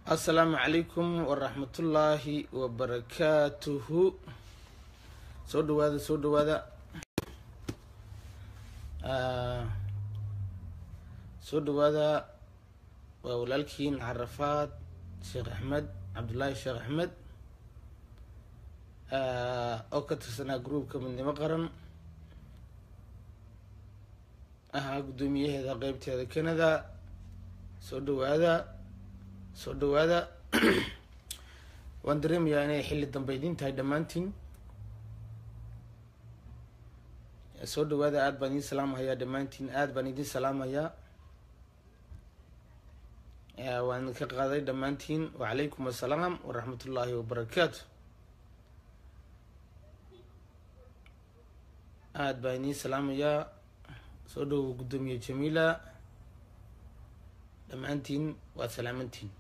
asalaamu calaykum waraxmatullaahi wabarakaatuhu soo dhawaada soo dhawaada soo dhawaada waa walaalkiin carafaad sheekh axmed cabdullaahi sheekh axmed oo ka tirsanaa gruubka midnimo qaran ahaa guddoomiyaheeda qeybteeda canada soo dhawaada soo dhawaada waan dareemayaa inay xilli dambe idin tahay dhammaantiin soo dhawaada aada baan idin salaamahayaa dhammaantiin aada baan idin salaamayaa waan ka qaaday dhammaantiin wacalaykum assalaam waraxmat ullaahi wabarakaatu aada baan idin salaamayaa soo dhawow guddoomiye jamiila dhammaantiin waad salaamantiin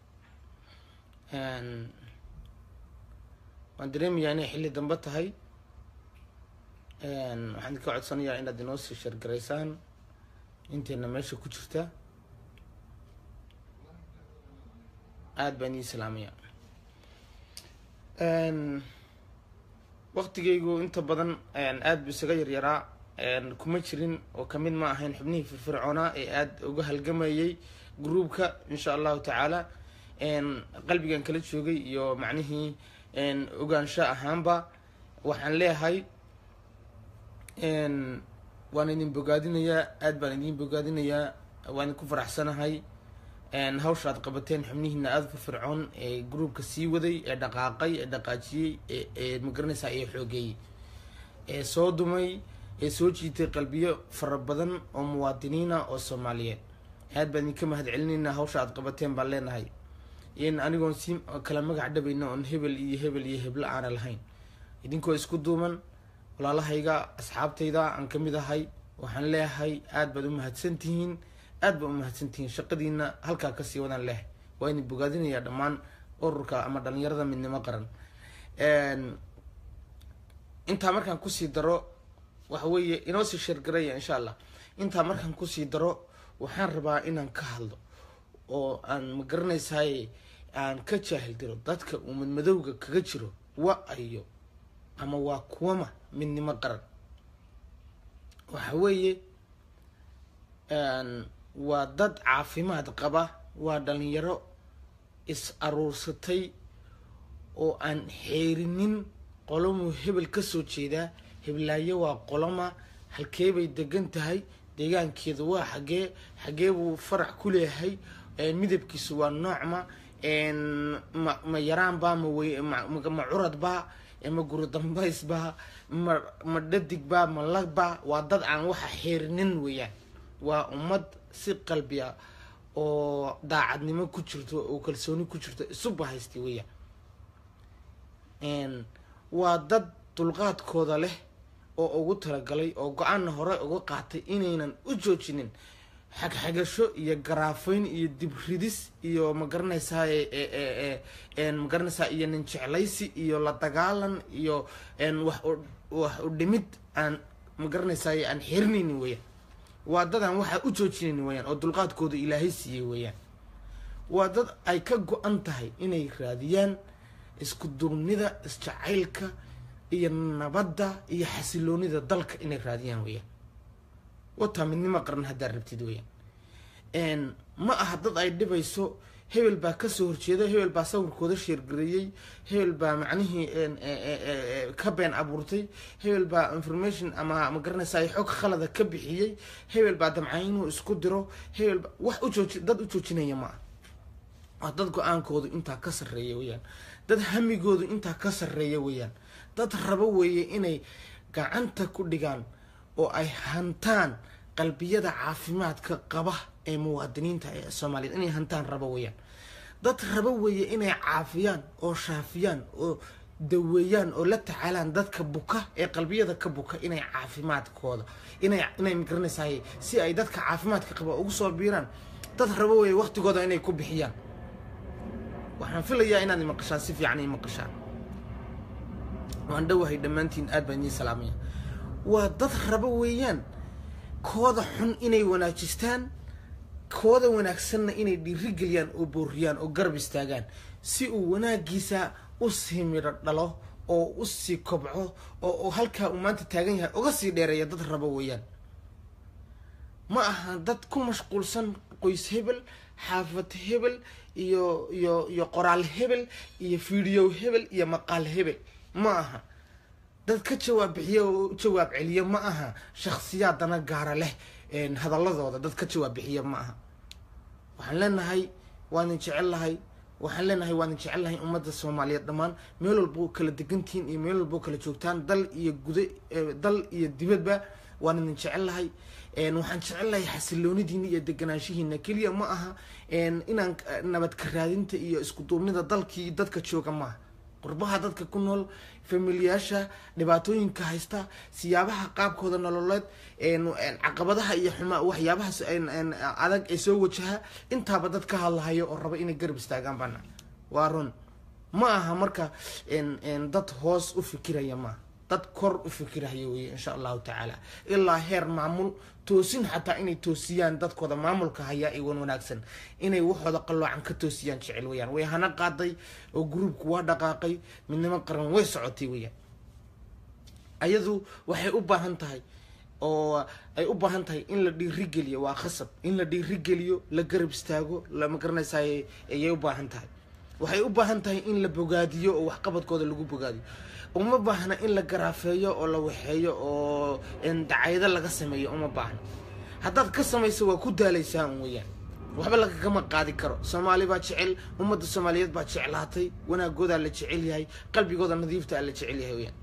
waan dareemayaa inay xilli dambe tahay waxaan idinka codsanayaa inaad inoo sii shargaraysaan inteena meesha ku jirta aada baan idin salaamaya waktigaygu inta badan aada bu isaga yaryaraa kuma jirin oo kamid ma ahayn xubnihii firfircoonaa ee aada uga halgamayay gruubka insha allahu tacaala qalbigan kala joogay iyo macnihii ogaansho ahaanba waxaan leeyahay waan idin bogaadinayaa aada baan idin bogaadinayaa waan idinku faraxsanahay hawsha aad qabateen xubnihiina aada firfircoon ee gruubka sii waday ee dhaqaaqay ee dhaqaajiyey ee magaranaysaa ee xoogeeyey ee soo dumay ee soo jiitay qalbiyo fara badan oo muwaadiniina oo soomaaliyeed aad baan idinka mahad celinaynaa hawsha aad qabateen baan leenahay in anigoon si kala magac dhabayna oon hebel iyo hebel iyo heblo aana lahayn idinkoo isku duuman walaalahayga asxaabtayda aan kamid ahay waxaan leeyahay aada baad u mahadsantihiin aada baad u mahadsantihiin shaqadiina halkaa kasii wadaan leehay waa idin bogaadinayaa dhammaan ururka ama dhalinyarada midnimo qaran intaa markaan kusii daro waxa weeye inoo sii sheergaraya insha allah intaa markaan kusii daro waxaan rabaa inaan ka hadlo oo aan ma garanaysaay aan ka jaahil diro dadka uu madmadowga kaga jiro wa ayo ama waa kuwama midnimo qaran waxa weeye waa dad caafimaad qaba waa dhalinyaro is aruursatay oo aan xeerinin qolomuu hebel kasoo jeedaa heblaayo waa qoloma halkee bay degan tahay deegaankeeda waa xagee xagee buu farac ku leeyahay midabkiisu waa noocma ma ma yaraanbaa ma wey ma curadbaa ma guri dambaysbaa ma ma dhadigba ma lagba waa dad aan waxa xeerinin weeyaan waa ummad si qalbiya oo daacadnimo ku jirto oo kalsooni ku jirto isuba haystay weeyaan waa dad dulqaadkooda leh oo ugu talagalay oo go-aanna hore uga qaatay inaynan u joojinin xagxagasho iyo garaafayn iyo dibridis iyo magaranaysaa magaranaysaa iyo nin jeclaysi iyo la dagaalan iyo wax wax u dhimid aan magaranaysaay aan xerinaynin weeyaan waa dad aan waxaa u joojinayn weeyaan oo dulqaadkooda ilaahay siiyey weeyaan waa dad ay ka go-an tahay inay raadiyaan isku duubnida isjacaylka iyo nabadda iyo xasiloonida dalka inay raadiyaan weeyaan wataa midnimo qaran haddaad rabtid weeyaan ma aha dad ay dhibayso hebel baa kasoo horjeeda hebel baa sawirkooda sheergareeyey hebel baa macnihii ka been abuurtay hebel baa information ama ma garanaysaa xog khalada ka bixiyey hebel baa damcay inuu isku diro hebel ba wax ujooji dad u joojinaya ma ah waa dad go-aankoodu intaa ka sarreeya weeyaan dad hamigoodu intaa ka sarreeya weeyaan dad rabo weeye inay gacanta ku dhigaan oo ay hantaan qalbiyada caafimaadka qaba ee muwaadiniinta ee soomaaliyeed inay hantaan rabo weeyaan dad rabo weeye inay caafiyaan oo shaafiyaan oo daweeyaan oo la tacaalaan dadka buka ee qalbiyada ka buka inay caafimaadkooda inay inay magaranaysaay si ay dadka caafimaadka qaba ugu soo biiraan dad rabo weeye waqtigooda inay ku bixiyaan waxaan filayaa inaad imaqashaan si fiican imaqashaan waan dhowahay dhammaantiin aad baan idiin salaamaya waa dad rabo weeyaan kooda xun inay wanaajistaan kooda wanaagsanna inay dhiirigeliyaan oo booriyaan oo garab istaagaan si uu wanaagiisa usii midho dhalo oo usii kobco oo halkaa uu maanta taagan yahay uga sii dheereeya dad rabo weeyaan ma aha dad ku mashquulsan qoys hebel xaafad hebel iyo iyo iyo qoraal hebel iyo fiidiyow hebel iyo maqaal hebel ma aha dad ka jawaab bixiya oo jawaab celiya ma aha shaksiyaadana gaara leh hadaladooda dad ka jawaab bixiya ma aha waxaan leenahay waanin jecel lahay waxaan leenahay waanin jecel lahay ummadda soomaaliyeed dhammaan meel walba oo kala degantihiin iyo meel walba oo kala joogtaan dal iyo guda dal iyo dibadba waan idin jecel lahay waxaan jecel lahay xasiloonidiina iyo deganaanshihiina keliya ma aha inaan nabad ka raadinta iyo isku duubnida dalkii dadka jooga maaha qurbaha dadka ku nool familiyaasha dhibaatooyinka haysta siyaabaha qaabkooda nololeed caqabadaha iyo xumaa waxyaabahaas adag ee soo wajaha intaaba dad ka hadlahayo oo raba inay garab istaagaan bana waa run ma aha marka dad hoos u fikiraya maaha dad kor u fikirahaya weye insha allahu tacaala ilaa heer maamul toosin xataa inay toosiyaan dadkooda maamulka hayaa iwan wanaagsan inay waxooda qalloocan ka toosiyaan jecel weyaan way hana qaaday oo gruubku waa dhaqaaqay midnimo qaran way socotay weyaan ayadu waxay u baahan tahay oo ay u baahan tahay in la dhiirigeliyo waa khasab in la dhiirigeliyo la garab istaago lama garanaysaay ayay u baahan tahay waxay u baahan tahay in la bogaadiyo oo waxqabadkooda lagu bogaadiyo uma baahna in la garaafeeyo oo la waxeeyo oo dacayado laga sameeyo uma baahna haddaad ka samayso waa ku daalaysaa un weyaan waxba lagagama qaadi karo soomaali baa jecel ummadda soomaaliyeed baa jeclaatay wanaagoodaa la jecel yahay qalbigooda nadiiftaa la jecel yahay weyaan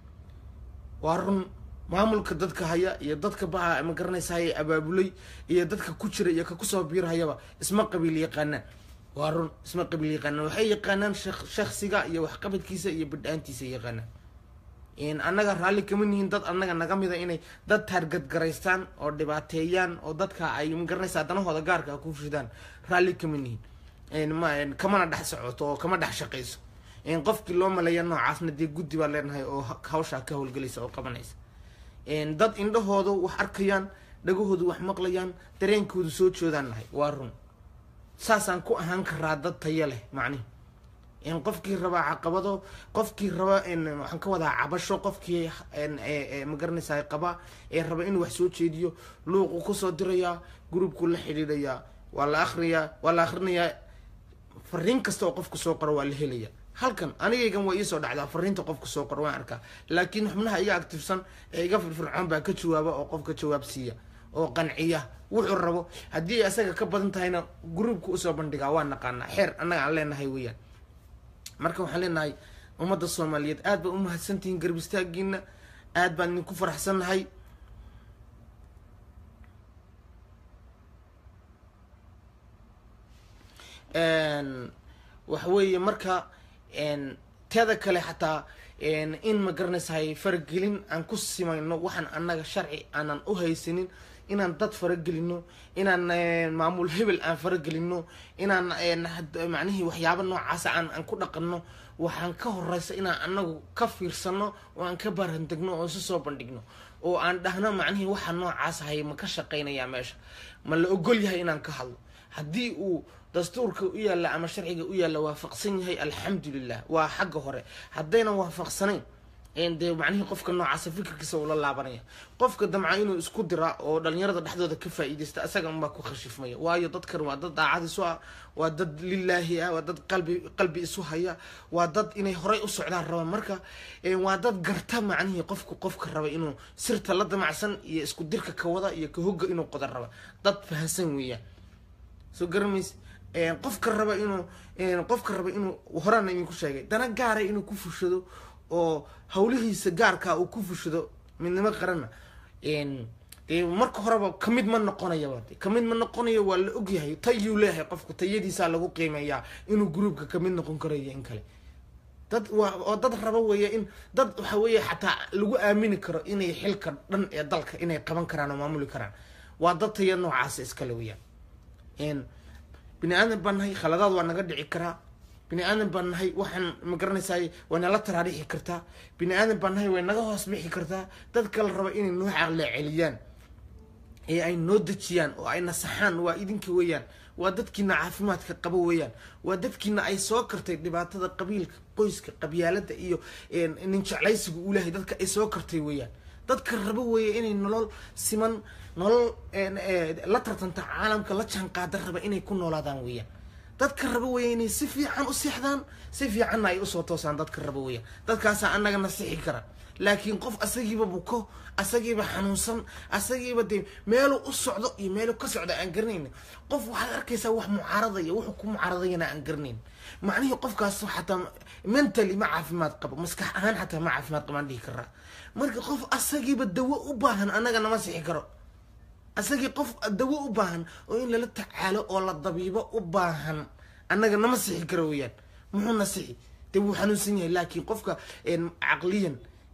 waa run maamulka dadka haya iyo dadka baa ma garanaysaay abaabulay iyo dadka ku jira iyo ka kusoo biirhayaba isma qabiil yaqaanaan waa run isma qabiil yaqaanaan waxay yaqaanaan shaksiga iyo waxqabadkiisa iyo bidhaantiisa yaqaanaan annaga raalli kama nihiin dad annaga naga mida inay dad taargadgaraystaan oo dhibaateeyaan oo dadka ay magaranaysaa danahooda gaarka ku fishidaan raalli kama nihiin kamana dhex socoto oo kama dhex shaqayso qofkii loo maleeya noocaasna dee guddi baa leenahay oo hawshaa ka howlgelaysa oo qabanaysa dad indhahooda wax arkayaan dhagahoodu wax maqlayaan dareenkoodu soo joodaan nahay waa run saasaan ku ahaan karaa dad tayo leh macnihi qofkii rabaa caqabado qofkii raba waxaan ka wadaa cabasho qofkii magaranaysaa qaba ee raba inuu wax soo jeediyo luuqu kusoo dirayaa gruubku la xidhiidhayaa waa la akriyaa waa la akrinayaa fariin kasta oo qofku soo qoro waa la helaya halkan anigaygan waa iisoo dhacdaa fariinta qofku soo qoro waan arkaa laakiin xubnaha iga actifsan ee iga firfircoon baa ka jawaaba oo qofka jawaab siiya oo qanciya wuxuu rabo haddii isaga ka badan tahayna gruubka usoo bandhigaa waa naqaanaa xeer annaga aan leenahay weeyaan marka waxaan leenahay ummadda soomaaliyeed aad baa umahadsantihiin garab istaagiina aad baan idinku faraxsannahay waxa weeye marka teeda kale xataa in ma garanaysahay faragelin aan ku simayno waxaan annaga sharci aanan u haysanin inaan dad faragelino inaan maamul hebel aan faragelino inaan macnihii waxyaaba noocaasa aan aan ku dhaqanno waxaan ka horeysa inaan anagu ka fiirsano oo aan ka baarandegno oo isu soo bandhigno oo aan dhahno macnihii waxa noocaas ahay ma ka shaqaynayaa meesha ma la ogol yahay inaan ka hadlo haddii uu dastuurka u yaalla ama sharciga u yaalla waafaqsan yahay alxamdulilah waa xagga hore haddaynan waafaqsanayn dee macnihii qofka noocaasa fikirkiisa ula laabanaya qofka damca inuu isku dira oo dhalinyarada dhexdooda ka faa-iideysta isaga unbaa ku khashifmaya waayo dadkan waa dad daacad isu ah waa dad lilaahi ah waa dad qalbi qalbi isu haya waa dad inay horay u socdaan raba marka waa dad garta macnihii qofku qofka raba inuu sirta la damacsan iyo isku dirka ka wada iyo ka hogga inuu qoda raba dad fahansan weeyaan soo garamays qofka raba inuu qofka raba inuu horaana idinku sheegay dana gaara inuu ku fushado oo hawlihiisa gaarkaa uu ku fushado midnimo qaranna dee marka horeba kamid ma noqonayaba kamid ma noqonayo waa la ogyahay tayuu leeyahay qofku tayadiisaa lagu qiimeeyaa inuu gruubka kamid noqon karayo in kale dad waa oo dad raba weeye in dad waxa weeye xataa lagu aamini karo inay xilka dhan ee dalka inay qaban karaan oo maamuli karaan waa dad taya noocaasa iskale weyaan bini aadan baan nahay khaladaad waa naga dhici karaa bini aadan baan nahay waxaan ma garanaysaay way nala taraarixi kartaa bini aadan baan nahay way naga hoos bixi kartaa dad kala raba inay noo caqle celiyaan ee ay noo dejiyaan oo ay nasaxaan waa idinka weeyaan waa dadkiina caafimaadka qabo weeyaan waa dadkiina ay soo kartay dhibaatada qabiilka qoyska qabyaalada iyo nin jeclaysiga uu lehay dadka ay soo kartay weeyaan dadka rabo weeye inay nolol siman nolol la tartanta caalamka la jaan qaada raba inay ku noolaadaan weeyaan dadka rabo weeye inay si fiican u seexdaan si fiicanna ay usoo toosaan dadka rabo weeyaan dadkaasaa annaga nasixi kara laakiin qof asagiiba buko asagiiba xanuunsan asagiiba dee meeluu u socdo iyo meeluu ka socdo aan garanayn qof waxaad arkaysaa wax mucaaradaya wuxuu ku mucaaradayana aan garanayn macnihii qofkaas xataa mentally ma caafimaad qabo maskax ahaan xataa ma caafimaad qabaan dhihi karaa marka qof asagiiba dawo u baahan annaga nama sixi karo asagii qof dawo u baahan oo in lala tacaalo oo la dabiibo u baahan annaga nama sixi karo weeyaan muxuu na sixi dee wuu xanuunsan yahay laakiin qofka caqliyan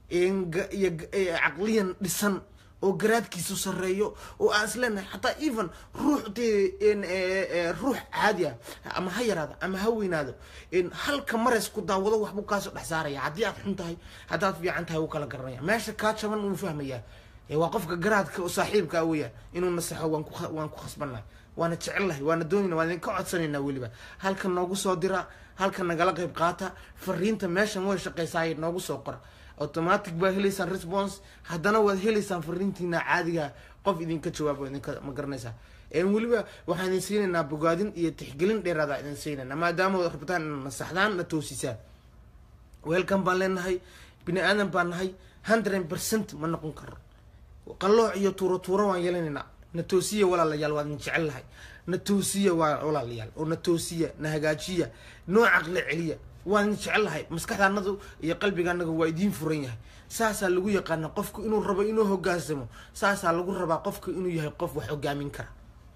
iyo caqliyan dhisan oo garaadkiisu sareeyo oo aan isleenahay xataa even ruux dee ruux caadi ah ama ha yaraado ama ha weynaado halka mares ku daawado waxbuu kaasoo dhex saaraya haddii aad xun tahay haddaad fiican tahay wuu kala garanaya meesha kaa jaban wuu fahmayaa waa qofka garaadka oo saaxiibkaa weeyaan inuu nasaxo waan ku waan ku khasbannahay waana jecellahay waana doonayna waan idinka codsanaynaa weliba halkan noogu soo dira halkan nagala qayb qaata fariinta meeshan way shaqaysaay noogu soo qora automatic baa helaysaan response haddana waad helaysaan fariintiina caadiga qof idinka jawaabo idinka ma garanaysaa weliba waxaan idin siinaynaa bogaadin iyo tixgelin dheeraada idin siinayna maadaama ad rabtaan ina nasaxdaan na toosisaan weelkan baan leenahay bini aadan baan nahay hundred percent ma noqon karo qallooc iyo tuuro tuuro waan yeelanaynaa na toosiya walaalayaal waa idin jecel lahay na toosiya waa walaalayaal oo na toosiya na hagaajiya noo caqli celiya waan idin jecel lahay maskaxdaanadu iyo qalbigaanaga waa idiin furan yahay saasaa lagu yaqaana qofku inuu rabo inuu hogaansamo saasaa lagu rabaa qofku inuu yahay qof wax hogaamin kara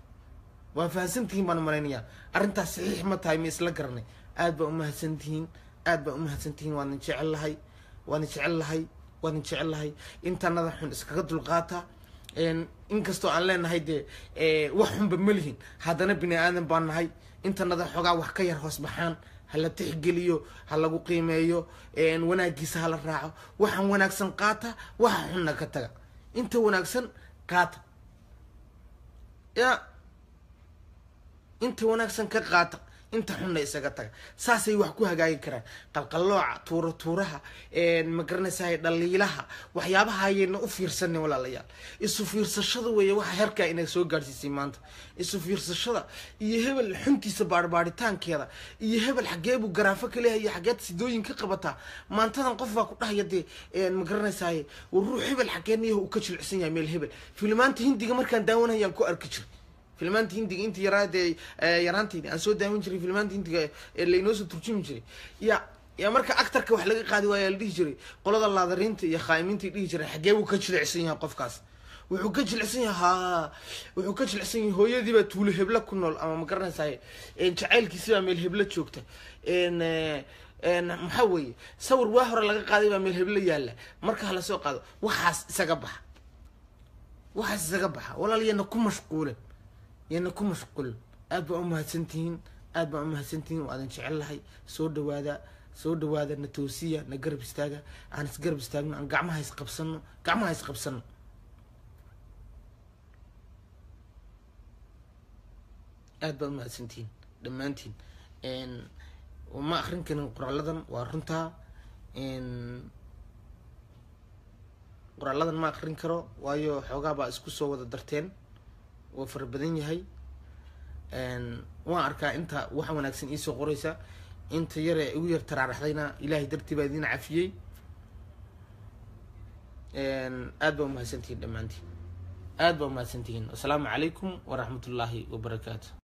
waa fahamsantihiin baan malaynayaa arrintaas saxiix ma tahay ma isla garanay aad baa umahadsantihiin aad baa umahadsantihiin waan idin jecel lahay waan idin jecel lahay waan idin jecel lahay intanada xun iskaga dulqaata inkastoo aan leenahay dee wax xunba ma lihin haddana bini aadan baan nahay intanada xoogaa wax ka yar hoos baxaan hala tixgeliyo ha lagu qiimeeyo wanaagiisa hala raaco waxaan wanaagsan qaata waxa xunna ka taga inta wanaagsan qaata ya inta wanaagsan ka qaata inta xunna isaga taga saasay wax ku hagaagi karaan qalqallooca tuura tuuraha ma garanaysahay dhaliilaha waxyaabaha ayayna u fiirsanin walaalayaal isu fiirsashada weeye waxa herkaa inay soo gaadhsiisay maanta isu fiirsashada iyo hebel xuntiisa baarbaaritaankeeda iyo hebel xageebuu garaafo ka leehay iyo xageed sidooyin ka qabataa maantadan qof baa ku dhahaya dee ma garanaysahay war ruux hebel xageedniyaho uu ka jilicsan yahay meel hebel filimaanta hindiga markaan daawanayaan ku arki jiray filmaanta hindiga intii yaraadee yaraantaydi aan soo daawan jiray filmaanta hindiga ee laynoo soo turjumi jiray ya ya marka actarka wax laga qaadi waaya la dhihi jiray qolada laadariinta iyo khaa'imiinta dhihi jiray xagee buu ka jilicsan yahay qofkaas wuxuu ka jilicsan yahay ha wuxuu ka jilicsan yahay hooyadiibaa tuulo hebla ku nool ama ma garanaysaay jacaylkiisibaa meel hebla joogta maxaa weeye sawir waa hore laga qaaday baa meel hebla yaalla marka hala soo qaado waxaas isaga baxa waxaas isaga baxa walaalyana ku mashquulen yana ku mashquul aad baa umahadsantihiin aad baa umahadsantihiin waa adin jecel lahay soo dhawaada soo dhawaada na toosiya na garab istaaga aan isgarab istaagno aan gacmaha isqabsano gacmaha isqabsano aad baa umahadsantihiin dhammaantiin ma akrin karin qoraaladan waa runtaa qoraaladan ma akrin karo waayo xoogaa baa isku soo wada darteen waa fara badan yahay waan arkaa inta wax wanaagsan iisoo qoraysa inta yare igu yar taraaraxdayna ilaahay dartii baa idin cafiyey aad baa umahadsantihiin dhammaantiin aad baa umahadsantihiin assalaamu calaykum waraxmat ullaahi wabarakaatu